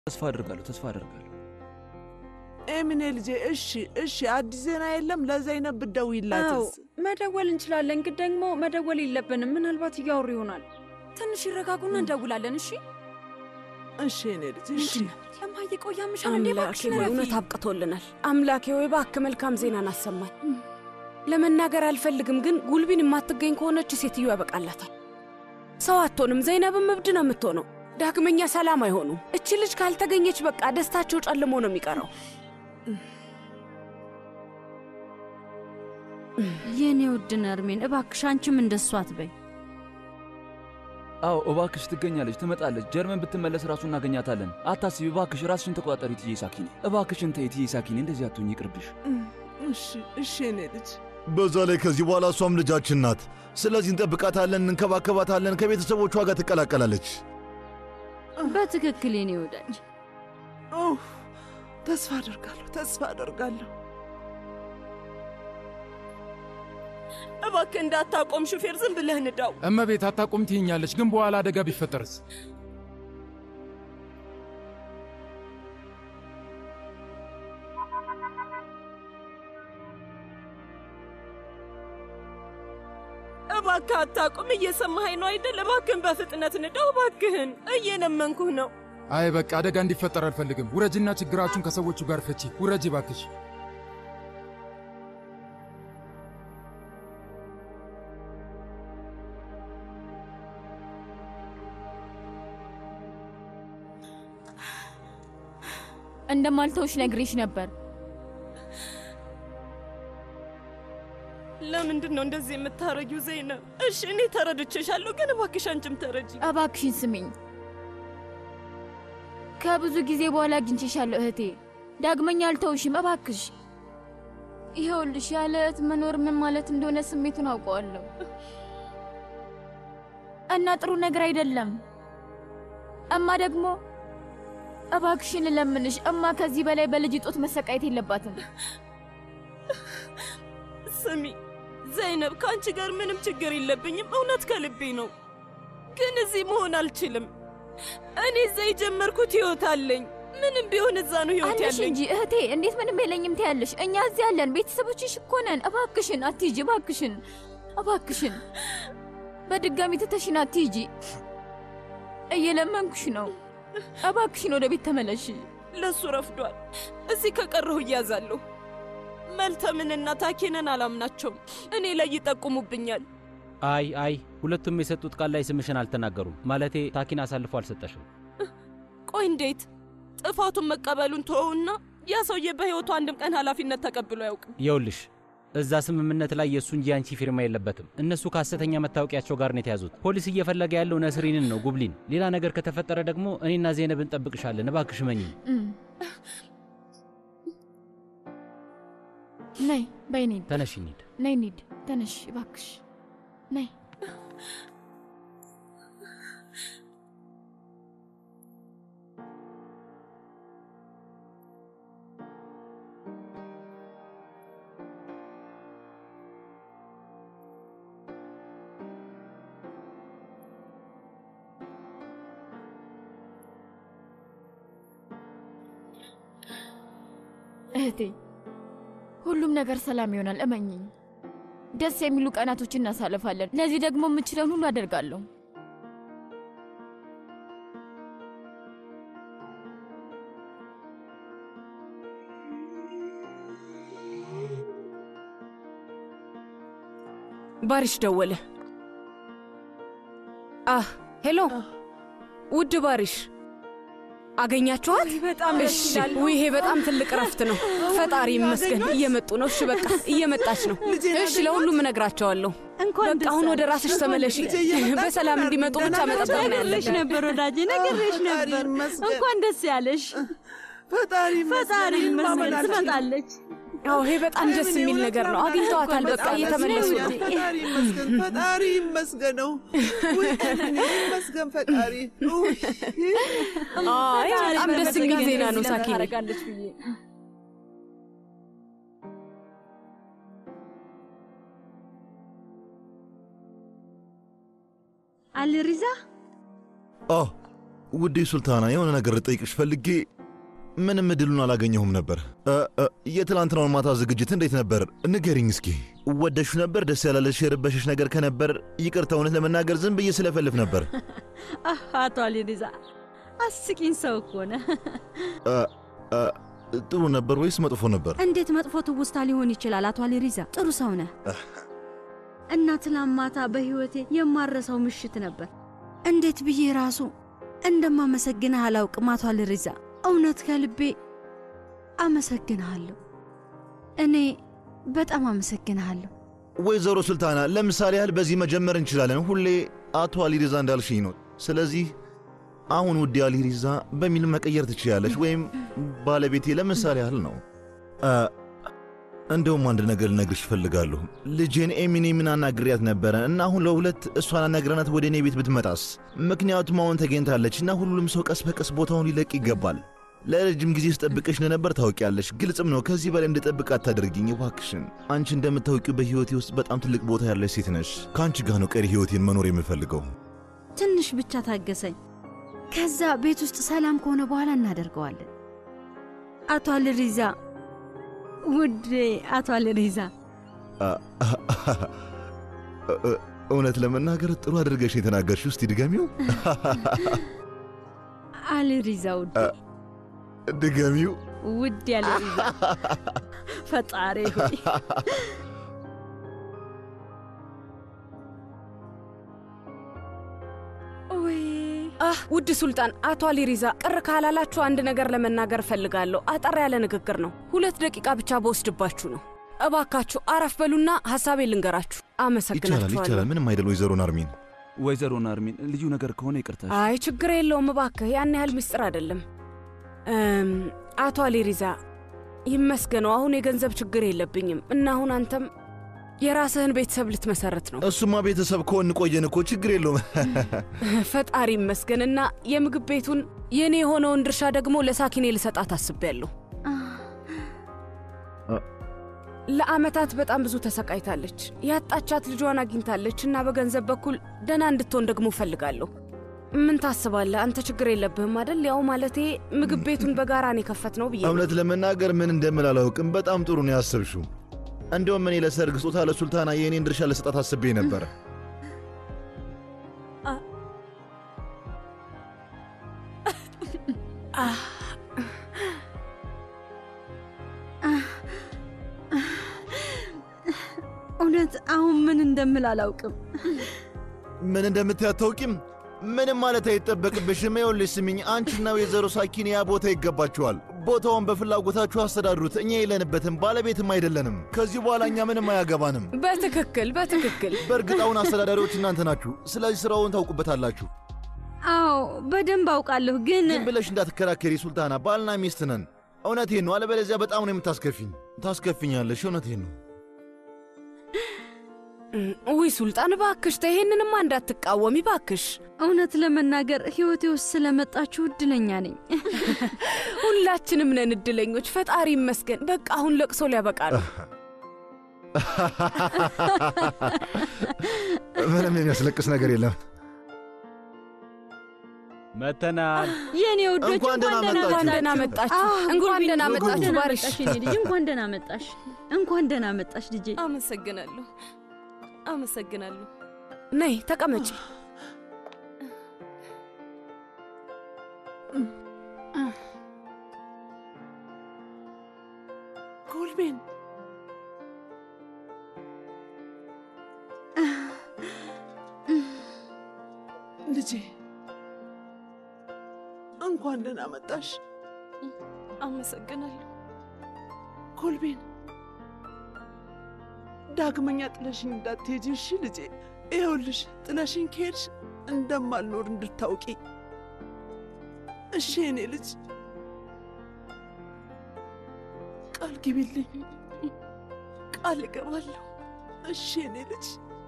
ተስፋ አደርጋለሁ ተስፋ አደርጋለሁ። ኤሚኔ ልጄ፣ እሺ እሺ፣ አዲስ ዜና የለም? ለዘይነብ አዎ ብትደውይላትስ? መደወል እንችላለን፣ ግን ደግሞ መደወል የለብንም። ምናልባት እያወሩ ይሆናል። ትንሽ ይረጋጉና እንደውላለን። እሺ እሺ የኔ ልጅ፣ እሺ። እማዬ ቆይ ያምሻል እንዴ? አምላኬ እባክሽን ሆይ ረፊ። እውነት አብቅቶልናል። አምላኬ ሆይ እባክህ መልካም ዜናን አሰማኝ። ለመናገር አልፈልግም፣ ግን ጉልቢን የማትገኝ ከሆነች ሴትዮ ያበቃላታል። ሰው አትሆንም። ዘይነብም እብድ ነው የምትሆነው። ዳግመኛ ሰላም አይሆኑም። እቺ ልጅ ካልተገኘች በቃ ደስታቸው ጨልሞ ነው የሚቀረው። የኔ ውድ ነርሜን እባክሽ አንቺም እንደሷ አትበይ። አዎ እባክሽ ትገኛለች፣ ትመጣለች። ጀርመን ብትመለስ ራሱ እናገኛታለን። አታስቢ እባክሽ፣ ራስሽን ተቆጣጠሪ እትዬ ሳኪኔ። እባክሽን ተይ እትዬ ሳኪኔ፣ እንደዚህ አትሁኝ፣ ይቅርብሽ። እሺ እሺ የኔ ልጅ። በዛ ላይ ከዚህ በኋላ እሷም ልጃችን ናት። ስለዚህ እንጠብቃታለን፣ እንከባከባታለን። ከቤተሰቦቿ ጋር ትቀላቀላለች። በትክክል የኔ ወዳጅ። ኡፍ፣ ተስፋ አደርጋለሁ፣ ተስፋ አደርጋለሁ። እባክህ እንዳታቆም ሹፌር፣ ዝም ብለህ ንዳው። እመቤት አታቆም ትይኛለች፣ ግን በኋላ አደጋ ቢፈጠርስ? እባክህ አታቁም። እየሰማኸኝ ነው አይደል? እባክህን በፍጥነት ንዳው። እባክህን እየለመንኩህ ነው። አይ በቃ አደጋ እንዲፈጠር አልፈልግም። ውረጅና ችግራችሁን ከሰዎቹ ጋር ፍቺ። ውረጅ ባክሽ። እንደማልተውሽ ነግሬሽ ነበር። ለምንድን ነው እንደዚህ የምታረጊው ዘይነብ? እሺ እኔ ተረድቼሻለሁ፣ ግን እባክሽ አንቺም ተረጂ። እባክሽን ስሚኝ። ከብዙ ጊዜ በኋላ አግኝቼሻለሁ እህቴ። ዳግመኛ አልተውሽም፣ እባክሽ። ይኸውልሽ ያለ እህት መኖር ምን ማለት እንደሆነ ስሜቱን አውቀዋለሁ እና ጥሩ ነገር አይደለም። እማ ደግሞ እባክሽን እለምንሽ፣ እማ ከዚህ በላይ በልጅ ጦት መሰቃየት የለባትም። ስሚ ዘይነብ፣ ከአንቺ ጋር ምንም ችግር የለብኝም። እውነት ከልቤ ነው። ግን እዚህ መሆን አልችልም። እኔ እዛ የጀመርኩት ህይወት አለኝ። ምንም ቢሆን እዛ ነው ህይወት አለሽ ያለኝ። እንጂ እህቴ፣ እንዴት ምንም የለኝም ትያለሽ? እኛ እዚህ ያለን ቤተሰቦችሽ እኮ ነን። እባክሽን አትሂጂ፣ እባክሽን፣ እባክሽን በድጋሚ ትተሽን አትሂጂ። እየለመንኩሽ ነው። እባክሽን ወደ ቤት ተመለሽ። ለሱ ረፍዷል። እዚህ ከቀረሁ እያዛለሁ። መልተምንና ታኬነን አላምናቸውም። እኔ ላይ ይጠቁሙብኛል። አይ አይ፣ ሁለቱም የሰጡት ቃል ላይ ስምሽን አልተናገሩም። ማለቴ ታኪን አሳልፎ አልሰጠሽም። ቆይ እንዴት ጥፋቱን መቀበሉን ተወውና ያ ሰውዬ በሕይወቱ አንድም ቀን ኃላፊነት ተቀብሎ አያውቅም። ይኸውልሽ እዛ ስምምነት ላይ የእሱ እንጂ አንቺ ፊርማ የለበትም። እነሱ ከሐሰተኛ መታወቂያቸው ጋር ነው የተያዙት። ፖሊስ እየፈለገ ያለው ነስሪንን ነው፣ ጉብሊን። ሌላ ነገር ከተፈጠረ ደግሞ እኔና ዜነብ እንጠብቅሻለን። እባክሽ መኝ እም። ነይ በይ እንሂድ። ተነሽ እንሂድ። ነይ እንሂድ። ተነሽ እባክሽ ነይ። እህቴ ሁሉም ነገር ሰላም ይሆናል፣ እመኝኝ። ደስ የሚሉ ቀናቶች እናሳልፋለን። ለዚህ ደግሞ የምችለውን ሁሉ አደርጋለሁ። ባሪሽ ደወለ። አህ ሄሎ፣ ውድ ባሪሽ አገኛችኋት? በጣም ደስ እሺ። ይላል። ውይ ይሄ በጣም ትልቅ እረፍት ነው። ፈጣሪ ይመስገን። እየመጡ ነው። እሺ በቃ እየመጣች ነው። እሺ ለሁሉም እነግራቸዋለሁ። በቃ አሁን ወደ ራስሽ ተመለሺ። በሰላም እንዲመጡ ብቻ መጠበቅ ነው ነግሬሽ ያለብን። ነበር ወዳጄ፣ ነግሬሽ ነበር። እንኳን ደስ ያለሽ። ፈጣሪ ፈጣሪ ይመስገን ትመጣለች። አዎ ይሄ በጣም ደስ የሚል ነገር ነው። አግኝተዋታል። በቃ እየተመለሱ ነው። ፈጣሪ ይመስገን፣ ፈጣሪ ይመስገነው። ውይ እኔ ይመስገን ፈጣሪ። ውይ፣ አይ በጣም ደስ የሚል ዜና ነው ሳኪ። ታደርጋለች ብዬ አልሪዛ አ ውዴ ሱልታና፣ የሆነ ነገር ልጠይቅሽ ፈልጌ ምንም እድሉን አላገኘሁም ነበር። እ፣ እ፣ የትላንትናውን ማታ ዝግጅት እንዴት ነበር? ንገሪኝ እስኪ። ወደሹ ነበር? ደስ ያላለሽ የረበሸሽ ነገር ከነበር ይቅርታ። እውነት ለመናገር ዝም ብዬ ስለፈልፍ ነበር። አህ፣ አቶ አሊሪዛ አስቂኝ ሰው እኮ ነህ። እ፣ እ፣ ጥሩ ነበር ወይስ መጥፎ ነበር? እንዴት መጥፎ ትውስታ ሊሆን ይችላል? አቶ አሊሪዛ ጥሩ ሰው ነህ እና ትላንት ማታ በሕይወቴ የማረሰው ምሽት ነበር። እንዴት ብዬ ራሱ እንደማመሰግንህ አላውቅም። አቶ አሊሪዛ እውነት ከልቤ አመሰግንሃለሁ። እኔ በጣም አመሰግንሃለሁ። ወይዘሮ ሱልታና፣ ለምሳሌ ያህል በዚህ መጀመር እንችላለን። ሁሌ አቶ አሊሪዛ እንዳልሽኝ ነው። ስለዚህ አሁን ውዴ አሊሪዛ በሚል መቀየር ትችያለሽ፣ ወይም ባለቤቴ ለምሳሌ ያህል ነው። እ፣ እንደውም አንድ ነገር ልነግርሽ እፈልጋለሁ። ልጄን ኤሚኔምን አናግሪያት ነበረ እና አሁን ለሁለት እሷን አናግረናት ወደ እኔ ቤት ብትመጣስ? ምክንያቱም አሁን ተገኝታለች እና ሁሉም ሰው ቀስ በቀስ ቦታውን ሊለቅ ይገባል። ለረጅም ጊዜ ስጠብቅሽ እንደነበር ታውቂያለሽ። ግልጽም ነው። ከዚህ በላይ እንድጠብቅ አታደርጊኝ እባክሽን። አንቺ እንደምታውቂው በሕይወቴ ውስጥ በጣም ትልቅ ቦታ ያለች ሴት ነሽ። ከአንቺ ጋር ነው ቀሪ ሕይወቴን መኖር የምፈልገው። ትንሽ ብቻ ታገሰኝ። ከዛ ቤት ውስጥ ሰላም ከሆነ በኋላ እናደርገዋለን። አቶ አልሪዛ፣ ውዴ አቶ አልሪዛ፣ አ- እ- እውነት ለመናገር ጥሩ አድርገሽ የተናገርሽ። እስቲ ድገሚው፣ አልሪዛ ውዴ፣ ድገሚው። ውዴ አልሪዛ፣ ፈጣሪ ሆይ ወይ አህ ውድ ሱልጣን፣ አቶ አሊሪዛ ቅር ካላላችሁ አንድ ነገር ለመናገር እፈልጋለሁ። አጠር ያለ ንግግር ነው። ሁለት ደቂቃ ብቻ በወስድባችሁ ነው። እባካችሁ አረፍ በሉና ሐሳቤ ልንገራችሁ። ይቻላል፣ አመሰግናችኋለሁ። ይቻላል። ምንም አይደል ወይዘሮ ናርሚን። ወይዘሮ ናርሚን ልዩ ነገር ከሆነ ይቅርታ። አይ ችግር የለውም እባክህ፣ ያን ያህል ምስጢር አይደለም። እም፣ አቶ አሊሪዛ ይመስገነው፣ አሁን የገንዘብ ችግር የለብኝም እና አሁን አንተም የራስህን ቤተሰብ ልትመሰርት ነው። እሱማ ቤተሰብ ከሆን ቆየን እኮ ችግር የለውም። ፈጣሪ ይመስገንና የምግብ ቤቱን የእኔ የሆነውን ድርሻ ደግሞ ለሳኪኔ ልሰጣት አስቤያለሁ። ለአመታት በጣም ብዙ ተሰቃይታለች። ያጣቻት ልጇን አግኝታለች እና በገንዘብ በኩል ደህና እንድትሆን ደግሞ እፈልጋለሁ። ምን ታስባለህ አንተ? ችግር የለብህም አደል? ያው ማለቴ ምግብ ቤቱን በጋራ ነው የከፈትነው ብዬ ነው። እውነት ለመናገር ምን እንደምል አላውቅም። በጣም ጥሩ ነው ያሰብሽው። እንዲሁም እኔ ለሰርግ ስጦታ ለሱልታና የእኔን ድርሻ ለሰጣት አስቤ ነበረ። እውነት አሁን ምን እንደምል አላውቅም። ምን እንደምታይ አታውቂም? ምንም ማለት አይጠበቅብሽም። ይኸውልሽ ስሚኝ፣ አንቺና ወይዘሮ ሳኪን ያ ቦታ ይገባችኋል። ቦታውን በፍላጎታችሁ አስተዳድሩት። እኛ የለንበትም፣ ባለቤትም አይደለንም። ከዚህ በኋላ እኛ ምንም አያገባንም። በትክክል በትክክል። በእርግጥ አሁን አስተዳዳሪዎች እናንተ ናችሁ። ስለዚህ ስራውን ታውቁበታላችሁ። አዎ በደንብ አውቃለሁ፣ ግን ዝም ብለሽ እንዳትከራከሪ ሱልታና፣ ባልና ሚስት ነን። እውነቴን ነው። አለበለዚያ በጣም ነው የምታስከፊኝ። ታስከፊኛለሽ። እውነቴን ነው። ውይ ሱልጣን ባክሽ ተይ፣ ይሄንንማ እንዳትቃወሚ ባክሽ። እውነት ለመናገር ሕይወቴ ውስጥ ስለመጣችሁ እድለኛ ነኝ። ሁላችንም ነን እድለኞች። ፈጣሪ ይመስገን። በቃ አሁን ለቅሶ ሊያበቃ ነው። ምንም የሚያስለቅስ ነገር የለም። መተናል። የኔ ወዶች እንኳን ደህና እንኳን ደህና መጣችሁ። እንኳን ደህና መጣችሁ ባሪሽ። እንኳን ደህና መጣሽ። እንኳን ደህና መጣሽ ልጄ። አመሰግናለሁ፣ አመሰግናለሁ። ነይ ተቀመጪ። ጎልቤን ልጄ እንኳን ደህና መጣሽ። አመሰግናለሁ። ኮልቤን ዳግመኛ ጥለሽኝ እንዳትሄጂ እሺ ልጄ። ይኸውልሽ ጥለሽኝ ከሄድሽ እንደማልኖር እንድታውቂ እሺ የኔ ልጅ። ቃል ግቢልኝ። ቃል እገባለሁ። እሺ የኔ ልጅ፣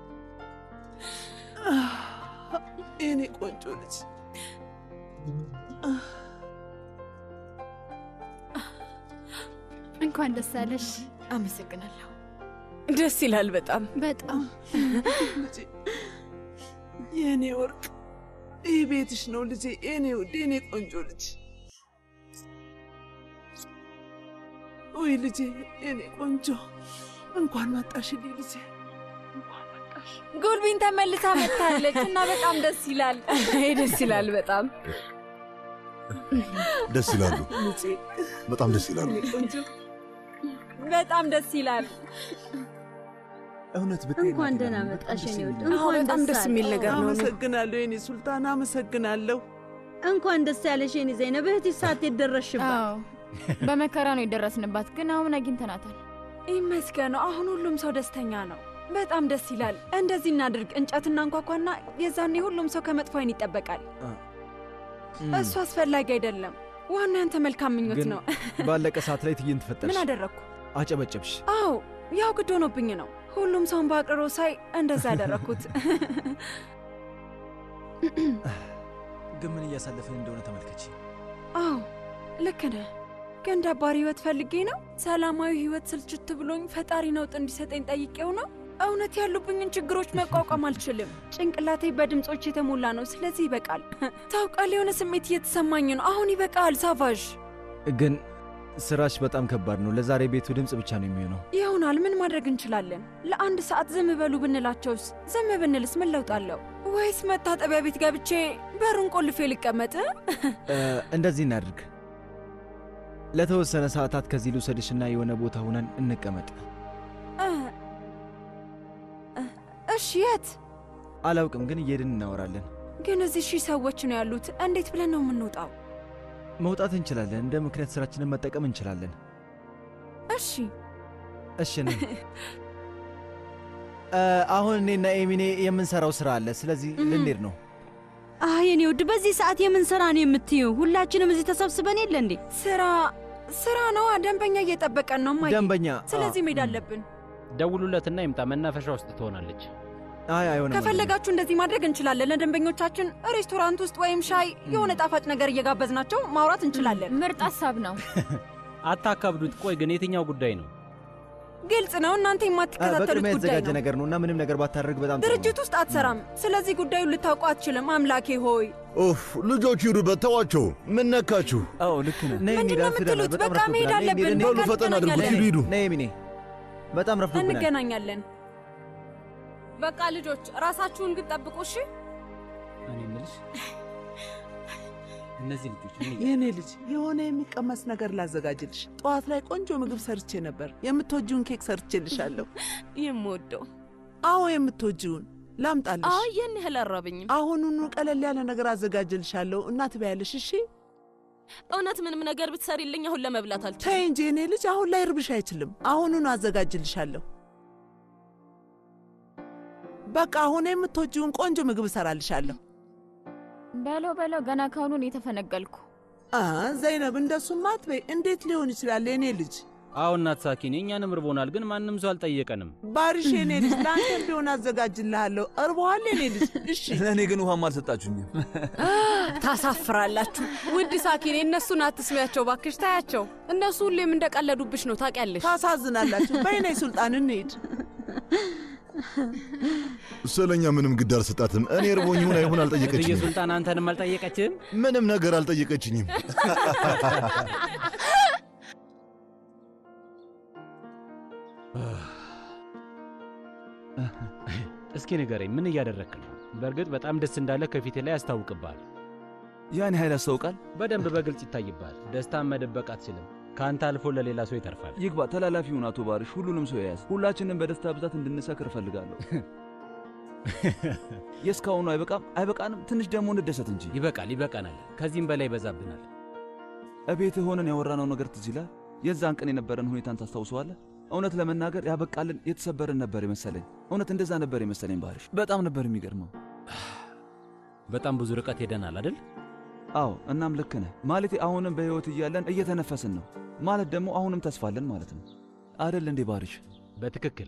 የኔ ቆንጆ ልጅ። እንኳን ደስ አለሽ። አመሰግናለሁ። ደስ ይላል በጣም በጣም ልጄ፣ የእኔ ወርቅ፣ ይህ ቤትሽ ነው ልጄ፣ የኔ ውድ፣ የኔ ቆንጆ ልጅ። ውይ ልጄ፣ የኔ ቆንጆ፣ እንኳን መጣሽልኝ ልጄ። ጉልቢን ተመልሳ መጥታለች እና በጣም ደስ ይላል። ደስ ይላል በጣም ደስ ይላሉ። ልጄ፣ በጣም ደስ ይላሉ። የኔ ቆንጆ፣ በጣም ደስ ይላል። እውነት እንኳን ደህና መጣሽ የኔ ውድ። አዎ፣ እንኳን በጣም ደስ ደስ አለሽ። የሚል ነገር ነው። እኔ አመሰግናለሁ የኔ ሱልጣን፣ አመሰግናለሁ። እንኳን ደስ ያለሽ የኔ ዘይነብ። እህትሽ ሳትሄድ ደረስሽባት። አዎ በመከራ ነው የደረስንባት፣ ግን አሁን አግኝተናታል። ይመስገነው። አሁን ሁሉም ሰው ደስተኛ ነው። በጣም ደስ ይላል። እንደዚህ እናድርግ፣ እንጨትና እንኳኳና የዛኔ ሁሉም ሰው ከመጥፎ አይን ይጠበቃል። እሱ አስፈላጊ አይደለም። ዋና ያንተ መልካም ምኞት ግን ነው። ባለቀ ሰዓት ላይ ትዕይንት ፈጠርሽ። ምን አደረግኩ? አጨበጨብሽ። አዎ ያው ግድ ሆኖብኝ ነው። ሁሉም ሰውን በአቅሮ ሳይ እንደዛ ያደረግኩት። ግን ምን እያሳለፍን እንደሆነ ተመልከች። አዎ ልክ ነህ። ግን ደባሪ ህይወት ፈልጌ ነው። ሰላማዊ ህይወት ስልችት ብሎኝ ፈጣሪ ነውጥ እንዲሰጠኝ ጠይቄው ነው። እውነት ያሉብኝን ችግሮች መቋቋም አልችልም። ጭንቅላቴ በድምፆች የተሞላ ነው። ስለዚህ ይበቃል። ታውቃለህ፣ የሆነ ስሜት እየተሰማኝ ነው። አሁን ይበቃል ሳቫዥ። ግን ስራሽ በጣም ከባድ ነው። ለዛሬ ቤቱ ድምፅ ብቻ ነው የሚሆነው። ይሆናል። ምን ማድረግ እንችላለን? ለአንድ ሰዓት ዝም በሉ ብንላቸውስ? ዝም ብንልስ ምን ለውጥ አለው? ወይስ መታጠቢያ ቤት ገብቼ በሩን ቆልፌ ልቀመጥ? እ፣ እንደዚህ እናድርግ። ለተወሰነ ሰዓታት ከዚህ ልውሰድሽና የሆነ ቦታ ሁነን እንቀመጥ። እ፣ እ፣ እሺ፣ የት አላውቅም፣ ግን እየሄድን እናወራለን። ግን እዚህ ሺህ ሰዎች ነው ያሉት። እንዴት ብለን ነው የምንወጣው? መውጣት እንችላለን። እንደ ምክንያት ስራችንን መጠቀም እንችላለን። እሺ፣ እሺ ነኝ። እ፣ አሁን እኔና ኤሚኔ የምንሰራው ስራ አለ። ስለዚህ ልንሄድ ነው። አህ የኔ ውድ፣ በዚህ ሰዓት የምን ስራ ነው የምትይው? ሁላችንም እዚህ ተሰብስበን የለ እንዴ? ስራ ስራ ነዋ። ደንበኛ እየጠበቀን ነው እማዬ። ደንበኛ? ስለዚህ አዎ። መሄድ አለብን። ደውሉለትና ይምጣ። መናፈሻ ውስጥ ትሆናለች። አይ አይሆንም። ከፈለጋችሁ እንደዚህ ማድረግ እንችላለን። ለደንበኞቻችን ሬስቶራንት ውስጥ ወይም ሻይ የሆነ ጣፋጭ ነገር እየጋበዝናቸው ማውራት እንችላለን። ምርጥ ሀሳብ ነው። አታካብዱት። ቆይ ግን የትኛው ጉዳይ ነው? ግልጽ ነው። እናንተ እ፣ የማትከታተሉት በቅድሚያ ጉዳይ የተዘጋጀ ነው። ነገር ነው እና ምንም ነገር ባታደርግ በጣም ጥሩ ነው። ድርጅት ውስጥ አትሰራም። ስለዚህ ጉዳዩን ልታውቁ አትችልም። አምላኬ ሆይ ኡፍ ልጆቹ ይሩበት፣ ተዋቸው። ምን ነካችሁ? አዎ ልክ ነህ። ነይ ምንድን እንሂድ፣ ነው አርፍደናል። የምትሉት? በጣም በቃ መሄድ ረፍዶብናል። ነይ እንሂድ፣ አለብን። እንሂድ። በቃ ፈጠን አድርጉት፣ እንገናኛለን። ሂዱ ሂዱ። ነይ ሚኔ፣ በጣም ረፍዶብናል። እንገናኛለን። በቃ ልጆች ራሳችሁን ግን ጠብቁ እሺ። እኔ የምልሽ እነዚህ ልጆች ምን የእኔ ልጅ የሆነ የሚቀመስ ነገር ላዘጋጅልሽ። ጠዋት ላይ ቆንጆ ምግብ ሰርቼ ነበር። የምትወጂውን ኬክ ሰርቼልሻለሁ። የምወደው አዎ የምትወጂውን ላምጣልሽ። አይ ይህን ያህል አራበኝም። አሁኑኑ ቀለል ያለ ነገር አዘጋጅልሻለሁ እና ትበያለሽ። እሺ እውነት ምንም ነገር ብትሰሪልኝ አሁን ለመብላት አልችልም። ተይ እንጂ የኔ ልጅ፣ አሁን ላይ እርብሽ አይችልም። አሁኑኑ አዘጋጅልሻለሁ። በቃ አሁን የምትወጂውን ቆንጆ ምግብ እሰራልሻለሁ። በለው በለው፣ ገና ካሁኑ እኔ ተፈነገልኩ። አ ዘይነብ፣ እንደሱማ አትበይ። እንዴት ሊሆን ይችላል የኔ ልጅ? አዎ እናት ሳኪን፣ እኛንም ርቦናል፣ ግን ማንም ሰው አልጠየቀንም። ባሪሽ የኔ ልጅ፣ ለአንተ ቢሆን አዘጋጅልሃለሁ። እርቦሃል የኔ ልጅ? እሺ ለእኔ ግን ውሃም አልሰጣችሁኝም። ታሳፍራላችሁ። ውድ ሳኪኔ፣ እነሱን አትስሚያቸው ባክሽ፣ ታያቸው። እነሱ ሁሌም እንደቀለዱብሽ ነው ታውቂያለሽ። ታሳዝናላችሁ። በይኔ ሱልጣን እንሂድ። ስለኛ ምንም ግድ አልሰጣትም። እኔ እርቦኝ ይሁን አይሁን እትዬ አልጠየቀችኝም። ሱልጣን አንተንም አልጠየቀችህም? ምንም ነገር አልጠየቀችኝም። እስኪ ንገረኝ፣ ምን እያደረክ ነው? በእርግጥ በጣም ደስ እንዳለ ከፊት ላይ ያስታውቅብሃል። ያን ኃይል ያስታውቃል። በደንብ በግልጽ ይታይብሃል። ደስታን መደበቅ አትችልም። ከአንተ አልፎ ለሌላ ሰው ይተርፋል። ይግባ ተላላፊውን አቶ ባርሽ ሁሉንም ሰው የያዝ ሁላችንም በደስታ ብዛት እንድንሰክር እፈልጋለሁ። የእስካሁኑ አይበቃም አይበቃንም። ትንሽ ደግሞ እንደሰት እንጂ። ይበቃል፣ ይበቃናል። ከዚህም በላይ ይበዛብናል። እቤትህ ሆነን ያወራነው ነገር ትዝ ይላል። የዛን ቀን የነበረን ሁኔታን ታስታውሰዋለህ? እውነት ለመናገር ያበቃልን የተሰበርን ነበር የመሰለኝ። እውነት እንደዛ ነበር የመሰለኝ ባርሽ። በጣም ነበር የሚገርመው። በጣም ብዙ ርቀት ሄደናል አይደል? አዎ፣ እናም ልክ ነህ። ማለቴ አሁንም በሕይወት እያለን እየተነፈስን ነው ማለት ደግሞ አሁንም ተስፋለን ማለት ነው አደል እንዴ ባርሽ? በትክክል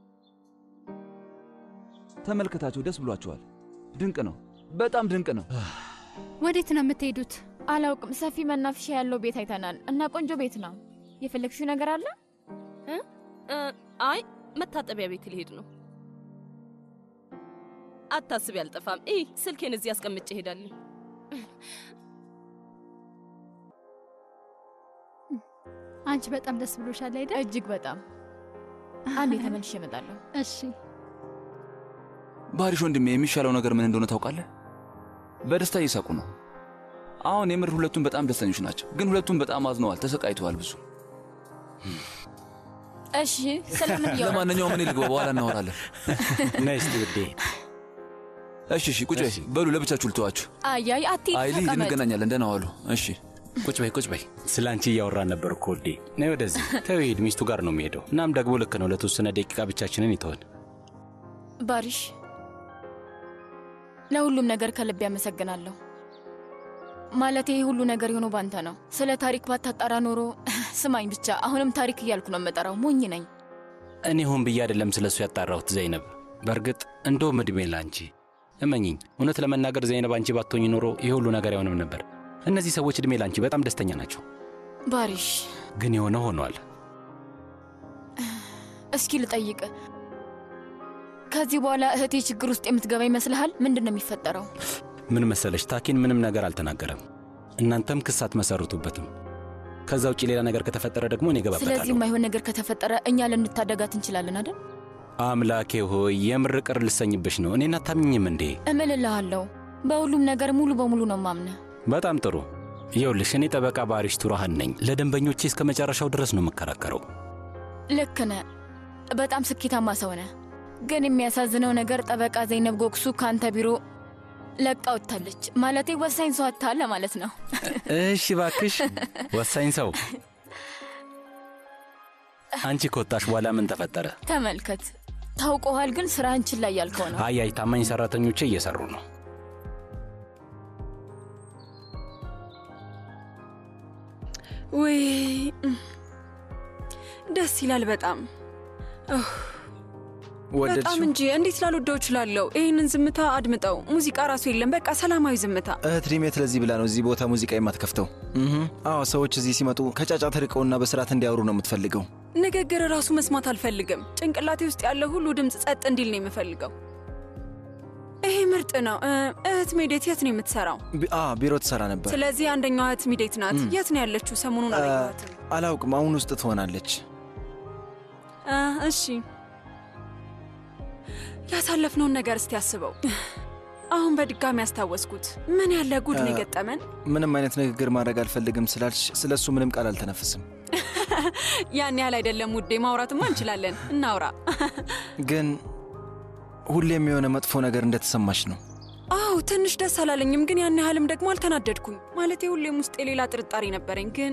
ተመልከታቸው፣ ደስ ብሏቸዋል። ድንቅ ነው፣ በጣም ድንቅ ነው። ወዴት ነው የምትሄዱት? አላውቅም። ሰፊ መናፈሻ ያለው ቤት አይተናል እና ቆንጆ ቤት ነው። የፈለግሽው ነገር አለ? እ፣ አይ መታጠቢያ ቤት ሊሄድ ነው። አታስቢ፣ አልጠፋም። ይ ስልኬን እዚህ አስቀምጬ እሄዳለሁ። አንቺ በጣም ደስ ብሎሻል አይደል? እጅግ በጣም። አንዴ ተመልሼ እመጣለሁ። እሺ። ባሪሽ ወንድሜ፣ የሚሻለው ነገር ምን እንደሆነ ታውቃለህ? በደስታ እየሳቁ ነው። አሁን የምር ሁለቱም በጣም ደስተኞች ናቸው፣ ግን ሁለቱም በጣም አዝነዋል፣ ተሰቃይተዋል ብዙ። እሺ፣ ስለምን እያወራችሁ? ለማንኛውም እኔ ልግባ፣ በኋላ እናወራለን። ነይ እስቲ ውዴ። እሺ፣ እሺ፣ ቁጭ በይ። በሉ ለብቻችሁ ልተዋችሁ። አያይ አትሂድ፣ አይ ልሂድ፣ ተቀመጥ። እንገናኛለን። ደህና ዋሉ። እሺ፣ ቁጭ በይ ቁጭ በይ። ስለ አንቺ እያወራን ነበር እኮ ውዴ። ነይ ወደዚህ። ተው ሂድ፣ ሚስቱ ጋር ነው የሚሄደው። እናም ደግሞ ልክ ነው፣ ለተወሰነ ደቂቃ ብቻችንን ይተወን። ባሪሽ፣ ለሁሉም ነገር ከልብ ያመሰግናለሁ። ማለት ይህ ሁሉ ነገር የሆነው ባንተ ነው። ስለ ታሪክ ባታጣራ ኖሮ ስማኝ ብቻ፣ አሁንም ታሪክ እያልኩ ነው የምጠራው። ሞኝ ነኝ። እኔ ሆን ብዬ አይደለም ስለ እሱ ያጣራሁት ዘይነብ። በእርግጥ እንደውም ዕድሜ ለአንቺ እመኝኝ። እውነት ለመናገር ዘይነብ አንቺ ባትሆኝ ኖሮ ይህ ሁሉ ነገር አይሆንም ነበር። እነዚህ ሰዎች ዕድሜ ለአንቺ በጣም ደስተኛ ናቸው። ባሪሽ፣ ግን የሆነ ሆኗል። እስኪ ልጠይቅ፣ ከዚህ በኋላ እህቴ ችግር ውስጥ የምትገባ ይመስልሃል? ምንድን ነው የሚፈጠረው? ምን መሰለሽ፣ ታኪን ምንም ነገር አልተናገረም። እናንተም ክስ አትመሰርቱበትም። ከዛ ውጭ ሌላ ነገር ከተፈጠረ ደግሞ እኔ ስለዚህ እገባበታለሁ። የማይሆን ነገር ከተፈጠረ እኛ ልንታደጋት እንችላለን አይደል? አምላኬ ሆይ የምር ቅር ልሰኝብሽ ነው። እኔን አታምኝም እንዴ? እምልልሃለሁ፣ በሁሉም ነገር ሙሉ በሙሉ ነው ማምነህ። በጣም ጥሩ። ይኸውልሽ እኔ ጠበቃ ባሪሽ ቱራሃን ነኝ። ለደንበኞቼ እስከ መጨረሻው ድረስ ነው የምከራከረው። ልክ ነህ። በጣም ስኬታማ ሰው ነህ። ግን የሚያሳዝነው ነገር ጠበቃ ዘይነብ ጎክሱ ከአንተ ቢሮ ለቃ ወጥታለች። ማለቴ ወሳኝ ሰው አታለ ማለት ነው። እሺ ባክሽ፣ ወሳኝ ሰው አንቺ ከወጣሽ በኋላ ምን ተፈጠረ? ተመልከት፣ ታውቀዋል። ግን ስራህን ችላ እያልከው ነው። አይ አይ፣ ታማኝ ሰራተኞቼ እየሰሩ ነው። ወይ ደስ ይላል በጣም ኡህ፣ በጣም ወደድሽው? እንጂ እንዴት ላልወደው እችላለሁ? ይህንን ዝምታ አድምጠው። ሙዚቃ ራሱ የለም። በቃ ሰላማዊ ዝምታ። እህት ሪሜት ለዚህ ብላ ነው እዚህ ቦታ ሙዚቃ የማትከፍተው። እህ፣ አዎ ሰዎች እዚህ ሲመጡ ከጫጫታ ርቀውና በስርዓት እንዲያወሩ ነው የምትፈልገው። ንግግር ራሱ መስማት አልፈልግም። ጭንቅላቴ ውስጥ ያለ ሁሉ ድምፅ ጸጥ እንዲል ነው የምፈልገው። ይሄ ምርጥ ነው። እ፣ እህት ሜዴት የት ነው የምትሰራው? ቢ- አ ቢሮ ትሰራ ነበር። ስለዚህ አንደኛዋ እህት ሚዴት ናት። እም። የት ነው ያለችው? ሰሞኑን አላየኋትም። አላውቅም። አሁን ውስጥ ትሆናለች። አ፣ እሺ ያሳለፍነውን ነገር እስቲ አስበው። አሁን በድጋሚ ያስታወስኩት። ምን ያለ ጉድ ነው አ- የገጠመን። ምንም አይነት ንግግር ማድረግ አልፈልግም ስላልሽ ስለ እሱ ምንም ቃል አልተነፍስም። ያን ያህል አይደለም ውዴ፣ ማውራትማ እንችላለን። እናውራ። ግን ሁሌም የሆነ መጥፎ ነገር እንደተሰማሽ ነው። አዎ ትንሽ ደስ አላለኝም፣ ግን ያን ያህልም ደግሞ አልተናደድኩኝ። ማለቴ ሁሌም ውስጥ የሌላ ጥርጣሬ ነበረኝ፣ ግን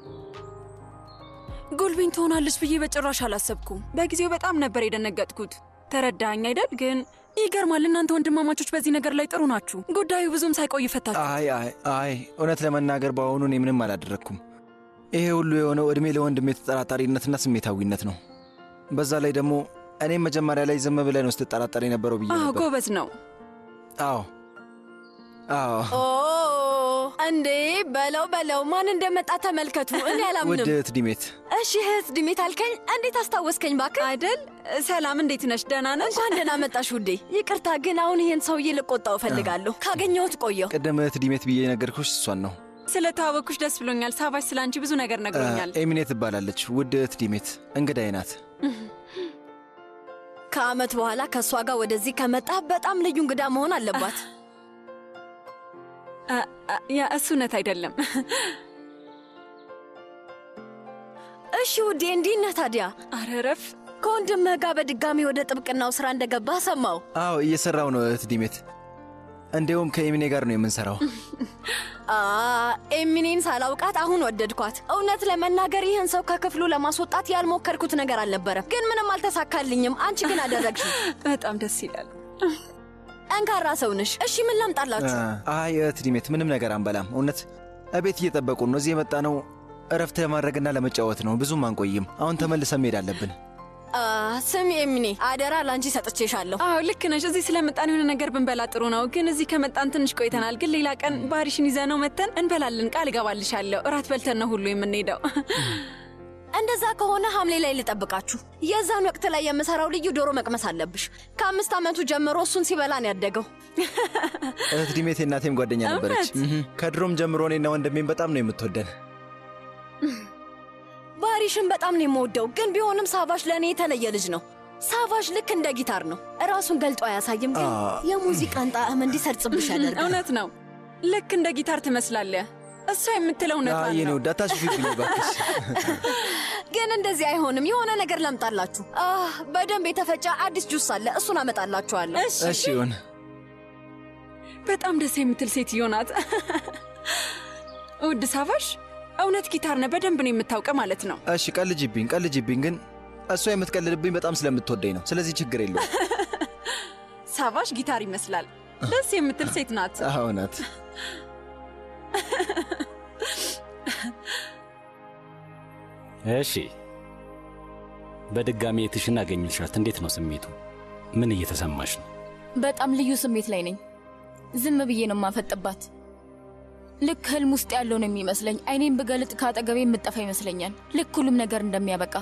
ጉልቢን ትሆናለች ብዬ በጭራሽ አላሰብኩም። በጊዜው በጣም ነበር የደነገጥኩት። ተረዳኸኝ አይደል? ግን ይገርማል፣ እናንተ ወንድማማቾች በዚህ ነገር ላይ ጥሩ ናችሁ። ጉዳዩ ብዙም ሳይቆይ ፈታችሁ። አይ አይ አይ እውነት ለመናገር በአሁኑ እኔ ምንም አላደረግኩም። ይሄ ሁሉ የሆነው ዕድሜ ለወንድሜ ተጠራጣሪነትና ስሜታዊነት ነው። በዛ ላይ ደግሞ እኔም መጀመሪያ ላይ ዝም ብለን ውስጥ ትጠራጠር የነበረው ብዬ አዎ ነበር። ጎበዝ ነው። አዎ አዎ ኦ እንዴ! በለው በለው፣ ማን እንደመጣ ተመልከቱ። እኔ ውድ አላምንም። እህት ዲሜት እሺ እህት ድሜት አልከኝ። እንዴት አስታወስከኝ ባክህ? አይደል? ሰላም፣ እንዴት ነሽ? ደህና ነሽ? እንኳን ደህና መጣሽ ውዴ። ይቅርታ ግን አሁን ይሄን ሰውዬ ልቆጣው እፈልጋለሁ። ካገኘሁት ቆየሁ። ቅድም እህት ዲሜት ብዬ የነገርኩሽ እሷን ነው። ስለተዋወቅኩሽ ደስ ብሎኛል። ሳባሽ ስለ አንቺ ብዙ ነገር ነግሮኛል። ኤሚኔ ትባላለች። ውድ እህት ዲሜት እንግዳዬ ናት። ከአመት በኋላ ከእሷ ጋር ወደዚህ ከመጣ በጣም ልዩ እንግዳ መሆን አለባት። አ- አ- ያ እሱ እውነት አይደለም። እሺ ውዴ፣ እንዲህ ነህ ታዲያ? አረ ረፍ። ከወንድምህ ጋር በድጋሚ ወደ ጥብቅናው ስራ እንደገባህ ሰማው። አዎ እየሰራው ነው እህት ዲሜት። እንዲሁም ከኤሚኔ ጋር ነው የምንሰራው። አ ኤሚኔን ሳላውቃት አሁን ወደድኳት። እውነት ለመናገር ይህን ሰው ከክፍሉ ለማስወጣት ያልሞከርኩት ነገር አልነበረም፣ ግን ምንም አልተሳካልኝም። አንቺ ግን አደረግሽ። በጣም ደስ ይላል። ጠንካራ ሰው ነሽ። እሺ ምን ላምጣላችሁ? አይ እህት ዲሜት ምንም ነገር አንበላም። እውነት እቤት እየጠበቁን ነው። እዚህ የመጣ ነው እረፍት ለማድረግና ለመጫወት ነው። ብዙም አንቆይም። አሁን ተመልሰን መሄድ አለብን። አ ስሚ ኤሚኔ፣ አደራ ለአንቺ ሰጥቼሻለሁ። አዎ ልክ ነሽ። እዚህ ስለመጣን የሆነ ነገር ብንበላ ጥሩ ነው። ግን እዚህ ከመጣን ትንሽ ቆይተናል። ግን ሌላ ቀን ባሪሽን ይዘነው መተን እንበላለን። ቃል እገባልሻለሁ። እራት በልተን ነው ሁሉ የምንሄደው። እንደዛ ከሆነ ሐምሌ ላይ ልጠብቃችሁ። የዛን ወቅት ላይ የምሰራው ልዩ ዶሮ መቅመስ አለብሽ። ከአምስት ዓመቱ ጀምሮ እሱን ሲበላ ነው ያደገው። እህት ዲሜት የእናቴም ጓደኛ ነበረች። እህ፣ ከድሮም ጀምሮ እኔና ወንድሜም በጣም ነው የምትወደን። ባሪሽን በጣም ነው የምወደው፣ ግን ቢሆንም ሳቫሽ ለእኔ የተለየ ልጅ ነው። ሳቫሽ ልክ እንደ ጊታር ነው። ራሱን ገልጦ አያሳይም፣ ግን አ- የሙዚቃን ጣዕም እንዲሰርጽብሽ ያደርጋል። እውነት ነው። ልክ እንደ ጊታር ትመስላለህ። እሷ የምትለው እውነት አይ የኔ ነው። ውድ አታሽፊብኝ እባክሽ። ግን እንደዚህ አይሆንም። የሆነ ነገር ላምጣላችሁ። አህ፣ በደንብ የተፈጨ አዲስ ጁስ አለ፣ እሱን አመጣላችኋለሁ። እሺ ይሁን። በጣም ደስ የምትል ሴትዮ ናት። ውድ ሳቫሽ፣ እውነት ጊታር ነህ፣ በደንብ ነው የምታውቀ ማለት ነው። እሺ ቀልጅብኝ፣ ቀልጅብኝ። ግን እሷ የምትቀልድብኝ በጣም ስለምትወደኝ ነው። ስለዚህ ችግር የለውም። ሳቫሽ ጊታር ይመስላል። ደስ የምትል ሴት ናት። አዎ ናት። እሺ በድጋሚ የትሽን አገኝልሻት። እንዴት ነው ስሜቱ? ምን እየተሰማሽ ነው? በጣም ልዩ ስሜት ላይ ነኝ። ዝም ብዬ ነው የማፈጥባት። ልክ ህልም ውስጥ ያለው ነው የሚመስለኝ። አይኔን ብገልጥ ከአጠገቤ የምጠፋ ይመስለኛል። ልክ ሁሉም ነገር እንደሚያበቃ።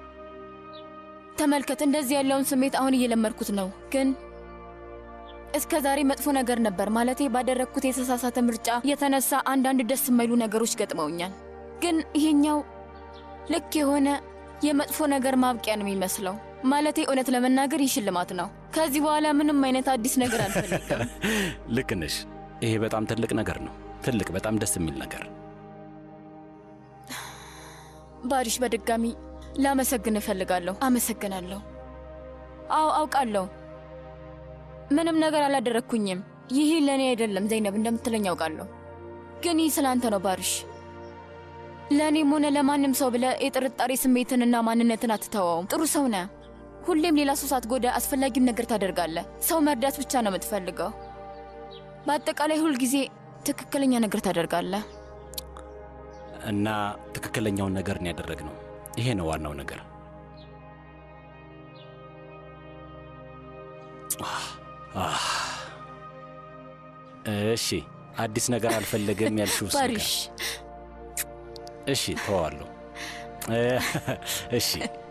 ተመልከት፣ እንደዚህ ያለውን ስሜት አሁን እየለመድኩት ነው። ግን እስከ ዛሬ መጥፎ ነገር ነበር ማለቴ፣ ባደረግኩት የተሳሳተ ምርጫ የተነሳ አንዳንድ ደስ የማይሉ ነገሮች ገጥመውኛል። ግን ይሄኛው ልክ የሆነ የመጥፎ ነገር ማብቂያ ነው የሚመስለው። ማለቴ እውነት ለመናገር ይህ ሽልማት ነው። ከዚህ በኋላ ምንም አይነት አዲስ ነገር አልፈልግም። ልክ ነሽ። ይሄ በጣም ትልቅ ነገር ነው። ትልቅ፣ በጣም ደስ የሚል ነገር። ባሪሽ፣ በድጋሚ ላመሰግን እፈልጋለሁ። አመሰግናለሁ። አዎ አውቃለሁ፣ ምንም ነገር አላደረግኩኝም። ይህ ለእኔ አይደለም ዘይነብ እንደምትለኝ አውቃለሁ። ግን ይህ ስላንተ ነው ባሪሽ። ለእኔም ሆነ ለማንም ሰው ብለህ የጥርጣሬ ስሜትንና ማንነትን አትተዋውም። ጥሩ ሰው ነህ። ሁሌም ሌላ ሰው ሳትጎዳ አስፈላጊውን ነገር ታደርጋለህ። ሰው መርዳት ብቻ ነው የምትፈልገው። በአጠቃላይ ሁልጊዜ ትክክለኛ ነገር ታደርጋለህ። እና ትክክለኛውን ነገር ነው ያደረግነው። ይሄ ነው ዋናው ነገር። አህ። እሺ፣ አዲስ ነገር አልፈለግም ያልሽው ባሪሽ እሺ፣ ተዋዋለሁ። እሺ